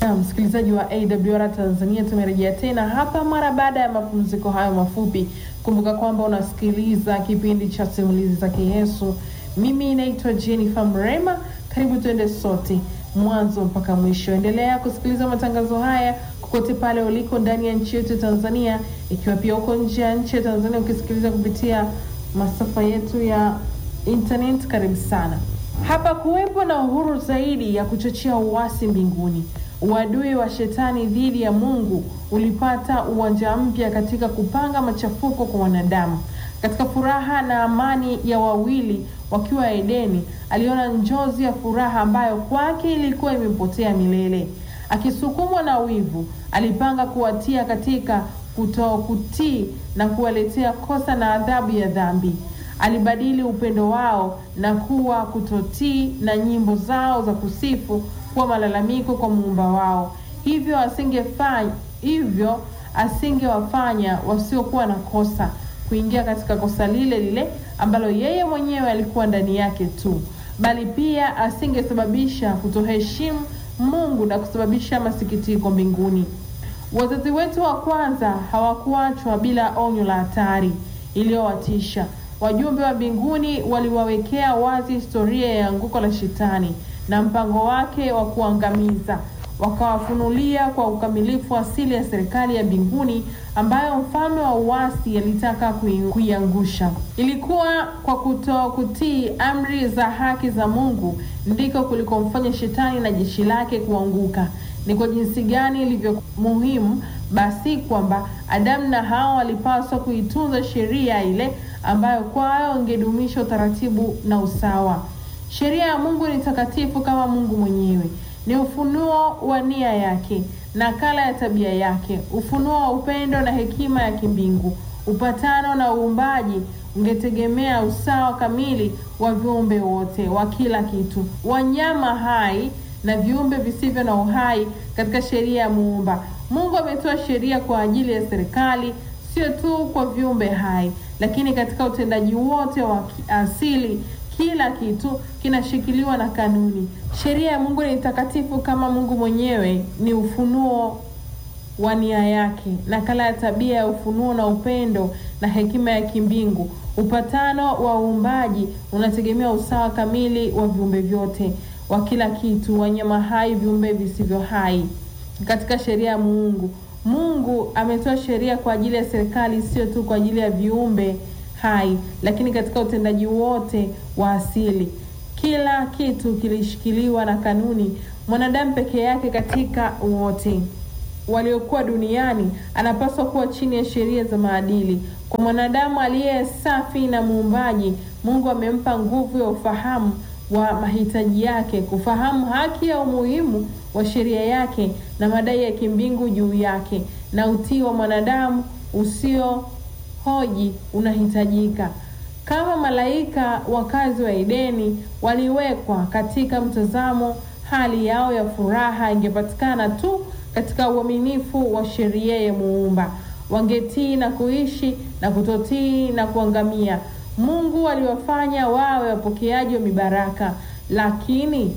Na msikilizaji wa AWR Tanzania, tumerejea tena hapa mara baada ya mapumziko hayo mafupi. Kumbuka kwamba unasikiliza kipindi cha simulizi za Kiyesu. Mimi naitwa Jennifer Mrema, karibu tuende sote mwanzo mpaka mwisho. Endelea kusikiliza matangazo haya kokote pale uliko ndani ya nchi yetu Tanzania, ikiwa pia uko nje ya nchi ya Tanzania ukisikiliza kupitia masafa yetu ya internet, karibu sana. Hapa kuwepo na uhuru zaidi ya kuchochea uasi mbinguni. Uadui wa shetani dhidi ya Mungu ulipata uwanja mpya katika kupanga machafuko kwa wanadamu. Katika furaha na amani ya wawili wakiwa Edeni, aliona njozi ya furaha ambayo kwake ilikuwa imepotea milele. Akisukumwa na wivu, alipanga kuwatia katika kutokutii na kuwaletea kosa na adhabu ya dhambi. Alibadili upendo wao na kuwa kutotii na nyimbo zao za kusifu kuwa malalamiko kwa muumba wao. Hivyo asingefanya hivyo asingewafanya wasiokuwa na kosa kuingia katika kosa lile lile ambalo yeye mwenyewe alikuwa ndani yake tu, bali pia asingesababisha kutoheshimu Mungu na kusababisha masikitiko mbinguni. Wazazi wetu wa kwanza hawakuachwa bila onyo la hatari iliyowatisha. Wajumbe wa mbinguni waliwawekea wazi historia ya anguko la Shetani na mpango wake wa kuangamiza. Wakawafunulia kwa ukamilifu asili ya serikali ya mbinguni ambayo mfalme wa uasi alitaka kuiangusha. Ilikuwa kwa kutokutii amri za haki za Mungu ndiko kulikomfanya Shetani na jeshi lake kuanguka. Ni kwa jinsi gani ilivyo muhimu basi kwamba Adamu na Hawa walipaswa kuitunza sheria ile ambayo kwayo ingedumisha utaratibu na usawa. Sheria ya Mungu ni takatifu kama Mungu mwenyewe, ni ufunuo wa nia yake, nakala ya tabia yake, ufunuo wa upendo na hekima ya kimbingu. Upatano na uumbaji ungetegemea usawa kamili wa viumbe wote, wa kila kitu, wanyama hai na viumbe visivyo na uhai katika sheria ya Muumba. Mungu ametoa sheria kwa ajili ya serikali, sio tu kwa viumbe hai, lakini katika utendaji wote wa asili kila kitu kinashikiliwa na kanuni. Sheria ya Mungu ni takatifu kama Mungu mwenyewe, ni ufunuo wa nia yake, nakala ya tabia ya ufunuo na upendo na hekima ya kimbingu. Upatano wa uumbaji unategemea usawa kamili wa viumbe vyote, wa kila kitu, wanyama hai, viumbe visivyo hai. Katika sheria ya Mungu, Mungu ametoa sheria kwa ajili ya serikali, sio tu kwa ajili ya viumbe hai lakini katika utendaji wote wa asili, kila kitu kilishikiliwa na kanuni. Mwanadamu peke yake katika wote waliokuwa duniani anapaswa kuwa chini ya sheria za maadili. Kwa mwanadamu aliye safi na muumbaji, Mungu amempa nguvu ya ufahamu wa mahitaji yake, kufahamu haki ya umuhimu wa sheria yake na madai ya kimbingu juu yake, na utii wa mwanadamu usio hoji unahitajika. Kama malaika wakazi wa Edeni waliwekwa katika mtazamo, hali yao ya furaha ingepatikana tu katika uaminifu wa sheria ya Muumba. Wangetii na kuishi na kutotii na kuangamia. Mungu aliwafanya wawe wapokeaji wa mibaraka, lakini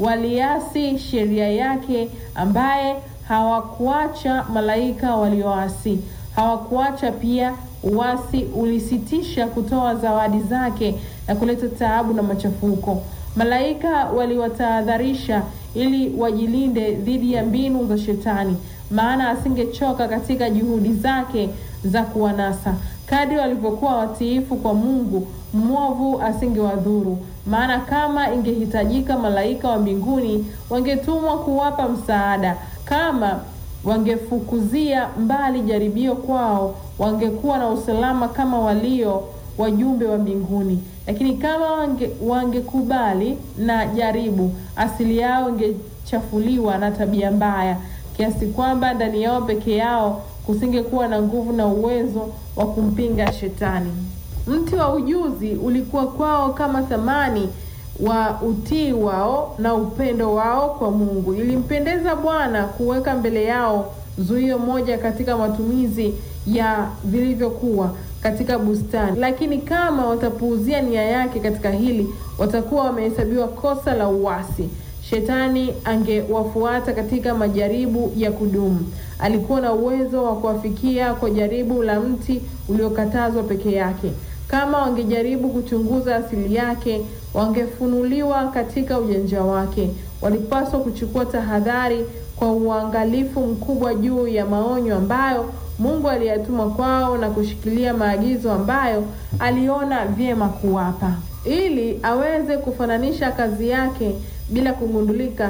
waliasi sheria yake, ambaye hawakuacha malaika walioasi. Hawakuacha pia uasi ulisitisha kutoa zawadi zake na kuleta taabu na machafuko. Malaika waliwatahadharisha ili wajilinde dhidi ya mbinu za Shetani, maana asingechoka katika juhudi zake za kuwanasa. Kadri walivyokuwa watiifu kwa Mungu, mwovu asingewadhuru, maana kama ingehitajika, malaika wa mbinguni wangetumwa kuwapa msaada. Kama wangefukuzia mbali jaribio kwao, wangekuwa na usalama kama walio wajumbe wa mbinguni. Lakini kama wange, wangekubali na jaribu, asili yao ingechafuliwa na tabia mbaya, kiasi kwamba ndani yao peke yao kusingekuwa na nguvu na uwezo wa kumpinga Shetani. Mti wa ujuzi ulikuwa kwao kama thamani wa utii wao na upendo wao kwa Mungu. Ilimpendeza Bwana kuweka mbele yao zuio moja katika matumizi ya vilivyokuwa katika bustani, lakini kama watapuuzia nia yake katika hili, watakuwa wamehesabiwa kosa la uasi. shetani angewafuata katika majaribu ya kudumu. Alikuwa na uwezo wa kuwafikia kwa jaribu la mti uliokatazwa peke yake. Kama wangejaribu kuchunguza asili yake, wangefunuliwa katika ujanja wake. Walipaswa kuchukua tahadhari kwa uangalifu mkubwa juu ya maonyo ambayo Mungu aliyatuma kwao na kushikilia maagizo ambayo aliona vyema kuwapa. Ili aweze kufananisha kazi yake bila kugundulika,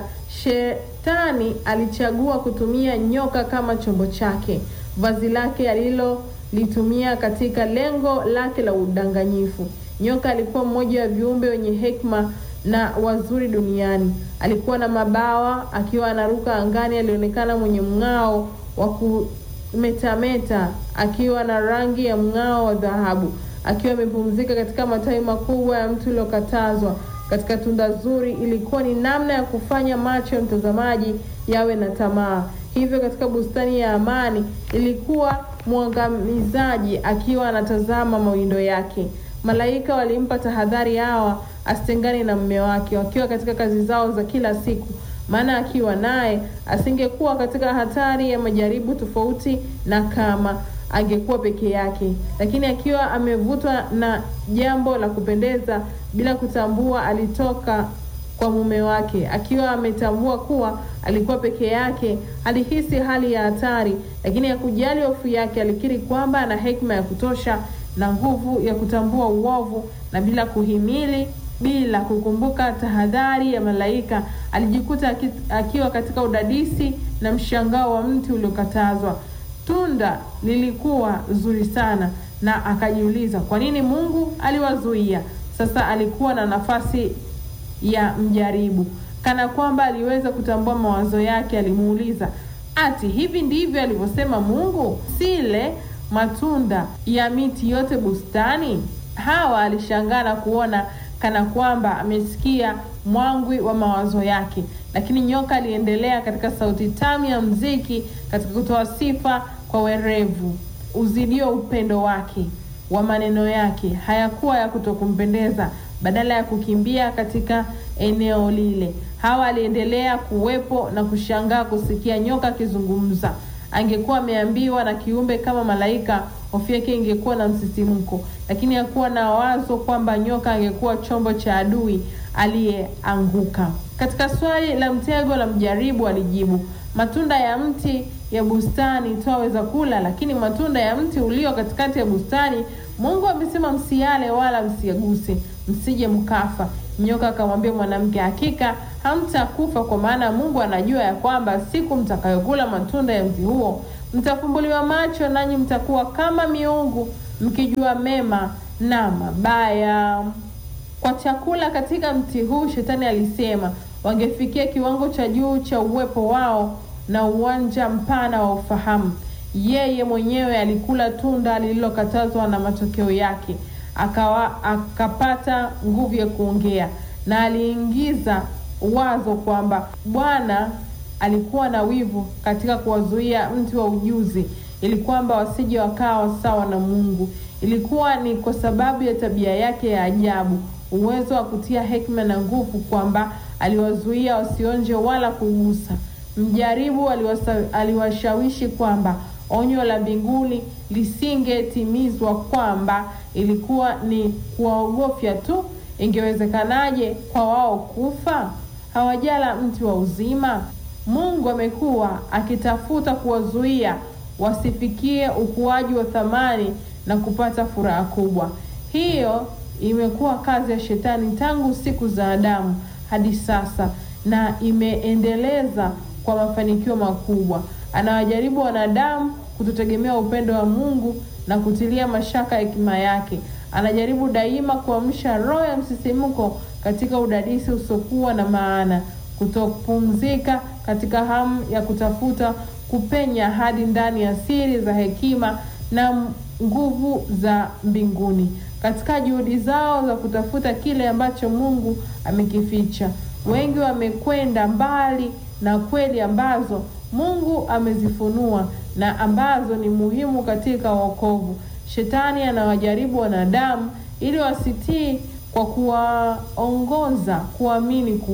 Shetani alichagua kutumia nyoka kama chombo chake, vazi lake alilolitumia katika lengo lake la udanganyifu. Nyoka alikuwa mmoja wa viumbe wenye hekima na wazuri duniani. Alikuwa na mabawa, akiwa anaruka angani, alionekana mwenye mng'ao wa kumetameta, akiwa na rangi ya mng'ao wa dhahabu, akiwa amepumzika katika matawi makubwa ya mti uliokatazwa katika tunda zuri. Ilikuwa ni namna ya kufanya macho ya mtazamaji yawe na tamaa. Hivyo katika bustani ya amani ilikuwa mwangamizaji akiwa anatazama mawindo yake. Malaika walimpa tahadhari Hawa asitengane na mume wake wakiwa katika kazi zao za kila siku, maana akiwa naye asingekuwa katika hatari ya majaribu tofauti na kama angekuwa peke yake. Lakini akiwa amevutwa na jambo la kupendeza bila kutambua alitoka kwa mume wake, akiwa ametambua kuwa alikuwa peke yake, alihisi hali ya hatari, lakini hakujali hofu yake. Alikiri kwamba ana hekima ya kutosha na nguvu ya kutambua uovu, na bila kuhimili, bila kukumbuka tahadhari ya malaika, alijikuta aki, akiwa katika udadisi na mshangao wa mti uliokatazwa. Tunda lilikuwa zuri sana, na akajiuliza kwa nini Mungu aliwazuia. Sasa alikuwa na nafasi ya mjaribu, kana kwamba aliweza kutambua mawazo yake. Alimuuliza, ati hivi ndivyo alivyosema Mungu, sile matunda ya miti yote bustani? Hawa alishangaa na kuona kana kwamba amesikia mwangwi wa mawazo yake, lakini nyoka aliendelea katika sauti tamu ya mziki, katika kutoa sifa kwa werevu uzidio upendo wake wa maneno yake hayakuwa ya kutokumpendeza. Badala ya kukimbia katika eneo lile, Hawa aliendelea kuwepo na kushangaa kusikia nyoka akizungumza. Angekuwa ameambiwa na kiumbe kama malaika, hofu yake ingekuwa na msisimko, lakini hakuwa na wazo kwamba nyoka angekuwa chombo cha adui aliyeanguka. Katika swali la mtego la mjaribu alijibu, matunda ya mti ya bustani twaweza kula, lakini matunda ya mti ulio katikati ya bustani Mungu amesema msiale wala msiaguse, msije mkafa. Nyoka akamwambia mwanamke, hakika hamtakufa, kwa maana Mungu anajua ya kwamba siku mtakayokula matunda ya mti huo mtafumbuliwa macho, nanyi mtakuwa kama miungu, mkijua mema na mabaya. Kwa chakula katika mti huu, Shetani alisema wangefikia kiwango cha juu cha uwepo wao na uwanja mpana wa ufahamu. Yeye mwenyewe alikula tunda lililokatazwa na matokeo yake akawa akapata nguvu ya kuongea, na aliingiza wazo kwamba Bwana alikuwa na wivu katika kuwazuia mti wa ujuzi, ili kwamba wasije wakawa sawa na Mungu. Ilikuwa ni kwa sababu ya tabia yake ya ajabu, uwezo wa kutia hekima na nguvu, kwamba aliwazuia wasionje wala kugusa. Mjaribu aliwasa, aliwashawishi kwamba onyo la mbinguni lisingetimizwa, kwamba ilikuwa ni kuwaogofya tu. Ingewezekanaje kwa wao kufa? Hawajala mti wa uzima. Mungu amekuwa akitafuta kuwazuia wasifikie ukuaji wa thamani na kupata furaha kubwa. Hiyo imekuwa kazi ya Shetani tangu siku za Adamu hadi sasa, na imeendeleza kwa mafanikio makubwa. Anawajaribu wanadamu kutotegemea upendo wa Mungu na kutilia mashaka hekima yake. Anajaribu daima kuamsha roho ya msisimko katika udadisi usiokuwa na maana, kutopumzika katika hamu ya kutafuta kupenya hadi ndani ya siri za hekima na nguvu za mbinguni, katika juhudi zao za kutafuta kile ambacho Mungu amekificha. Wengi wamekwenda mbali na kweli ambazo Mungu amezifunua na ambazo ni muhimu katika wokovu. Shetani anawajaribu wanadamu ili wasitii kwa kuwaongoza kuamini kuwa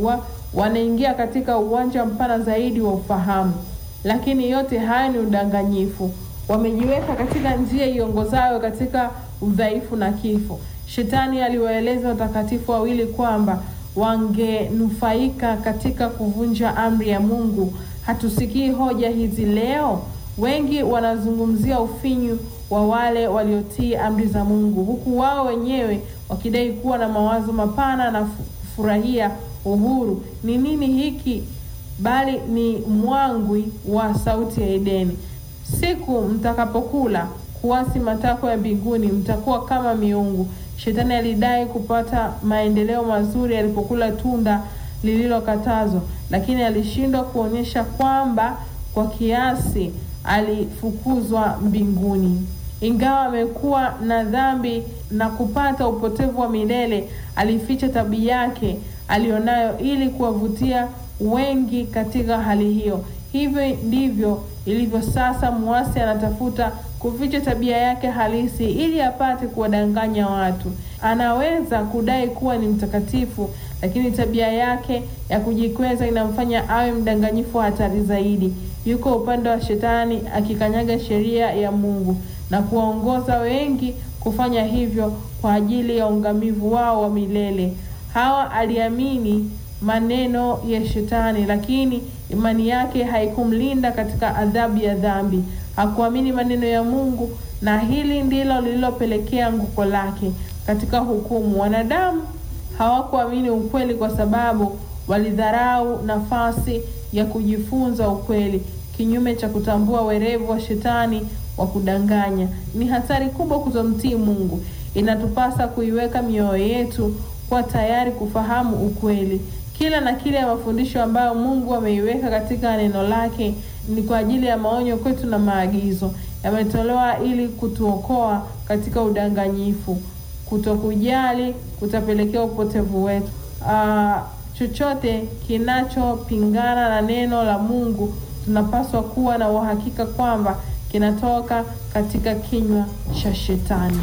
wanaingia katika uwanja mpana zaidi wa ufahamu. Lakini yote haya ni udanganyifu. Wamejiweka katika njia iongozayo katika udhaifu na kifo. Shetani aliwaeleza watakatifu wawili kwamba wangenufaika katika kuvunja amri ya Mungu. Hatusikii hoja hizi leo. Wengi wanazungumzia ufinyu wa wale waliotii amri za Mungu, huku wao wenyewe wakidai kuwa na mawazo mapana na kufurahia uhuru. Ni nini hiki bali ni mwangwi wa sauti ya Edeni. Siku mtakapokula kuasi matakwa ya mbinguni, mtakuwa kama miungu. Shetani alidai kupata maendeleo mazuri alipokula tunda lililokatazwa, lakini alishindwa kuonyesha kwamba kwa kiasi alifukuzwa mbinguni. Ingawa amekuwa na dhambi na kupata upotevu wa milele, alificha tabia yake alionayo ili kuwavutia wengi katika hali hiyo. Hivyo ndivyo ilivyo sasa. Muasi anatafuta kuficha tabia yake halisi ili apate kuwadanganya watu. Anaweza kudai kuwa ni mtakatifu, lakini tabia yake ya kujikweza inamfanya awe mdanganyifu wa hatari zaidi. Yuko upande wa Shetani akikanyaga sheria ya Mungu na kuwaongoza wengi kufanya hivyo kwa ajili ya ungamivu wao wa milele. Hawa aliamini maneno ya Shetani, lakini imani yake haikumlinda katika adhabu ya dhambi. Hakuamini maneno ya Mungu, na hili ndilo lililopelekea anguko lake katika hukumu. Wanadamu hawakuamini ukweli kwa sababu walidharau nafasi ya kujifunza ukweli, kinyume cha kutambua werevu wa Shetani wa kudanganya. Ni hatari kubwa kutomtii Mungu. Inatupasa kuiweka mioyo yetu kuwa tayari kufahamu ukweli. Kila na kile ya mafundisho ambayo Mungu ameiweka katika neno lake ni kwa ajili ya maonyo kwetu na maagizo. Yametolewa ili kutuokoa katika udanganyifu. Kutokujali kutapelekea upotevu wetu. Aa, chochote kinachopingana na neno la Mungu tunapaswa kuwa na uhakika kwamba kinatoka katika kinywa cha Shetani.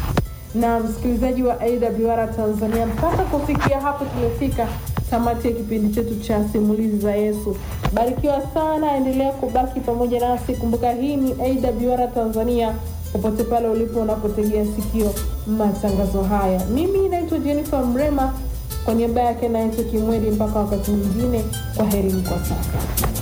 Na msikilizaji wa AWR Tanzania, mpaka kufikia hapo tumefika tamati ya kipindi chetu cha simulizi za Yesu. Barikiwa sana, endelea kubaki pamoja nasi. Kumbuka hii ni AWR Tanzania, popote pale ulipo unapotegea sikio matangazo haya. Mimi naitwa Jennifer Mrema, kwa niaba yake naitwa Kimwedi. Mpaka wakati mwingine, kwa herini kwa sasa.